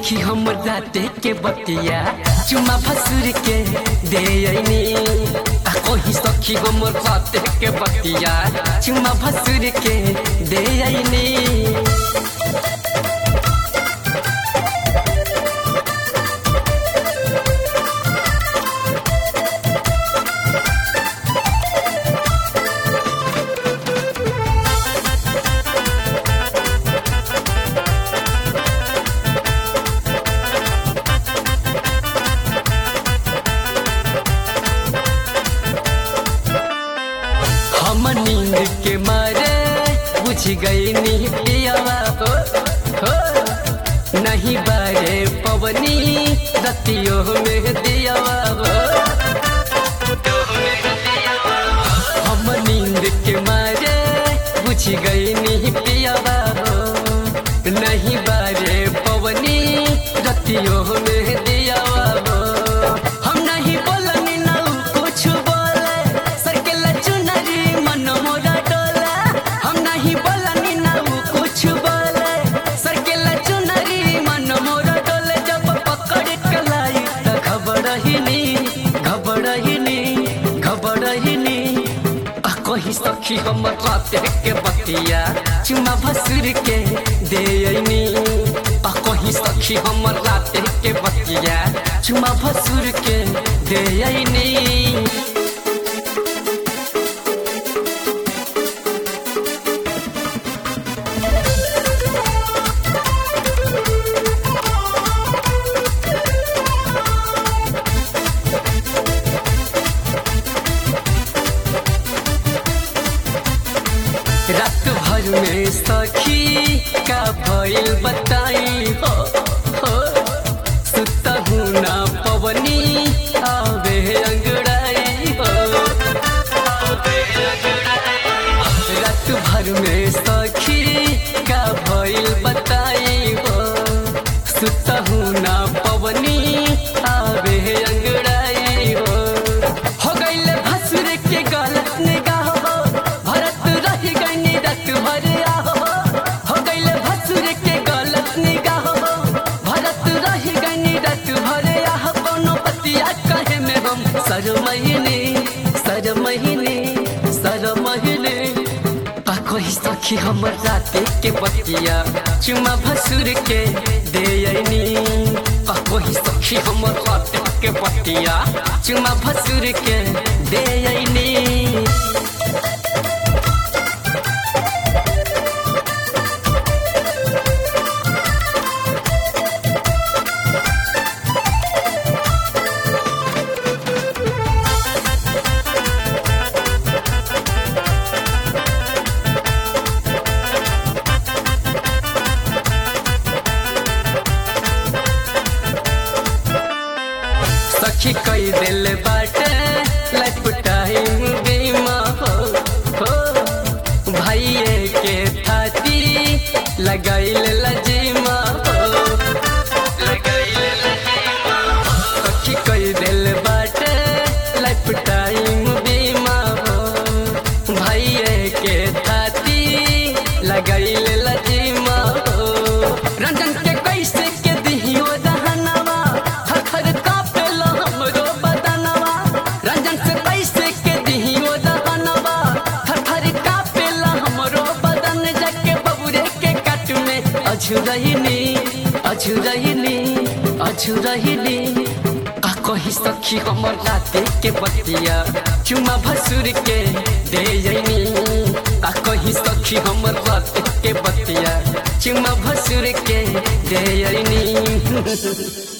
सखी हम राते के बतिया चुमा भसुर के दे अइनी आ कही सखी हम राते के बतिया चुमा भसुर के दे अइनी हम नींद के मारे बुझ गई नी पियावा हो, हो नहीं बारे पवनी रतियों में दियावा हो। हम नींद के मारे बुझ गई नी पियावा हो नहीं बारे पवनी रतियों में दियावा हो हम नहीं बोलनी ना उ कुछ बोले सरकेला चुनरी मन मोरा डोला हम नहीं बोलनी ना उ कुछ बोले सरकेला चुनरी मन मोरा डोले जब पकड़ के लाई त घबरहिनी घबरहिनी घबरहिनी आ कही सखी हम राते के बतिया चुमा भसुर के दे अइनी आ कही सखी हम राते के बतिया चुमा भसुर के दे अइनी रात भर में सखी का भइल बताई हो हो सुतहु ना पवनी आवे अंगड़ाई हो रात भर में सखी का भइल बताई हो सुतहु ना पवनी आवे अंगड़ाई हो हो गइले भसुर के गलत निगाह हो भरत रही गइनी रात भर आहो हो गइले भसुर के गलत निगाह हो भरत रही गइनी रात भर आहो कोनो बतिया कहे में हम सर महीने सर महीने सर महीने आ कोई सखी हम राते के बतिया चुमा भसुर के दे अइनी आ कोई सखी हम राते के बतिया चुमा भसुर के दे अइनी सखी कई दिल बाटे लाइफ टाइम बीमा हो हो भाइये के थाती लगाइल लजीमा हो लगाइल लजीमा सखी कई दिल बाटे लाइफ टाइम बीमा हो भाइये के थाती लगाइल लजीमा हो रंजन के कैसे के दिहियो दहनवा हखर कापेलो हमरो बदनवा रंजन से कैसे के दिहियो दहनवा हखर कापेलो हमरो बदन जके बबुरे के कट में अझुरहिनी अझुरहिनी अझुरहिनी आ कही सखी हमर राते के बतिया चुमा भसुर के दे अइनी आ कही सखी हमर राते के बतिया चुमा भसुर के दे अइनी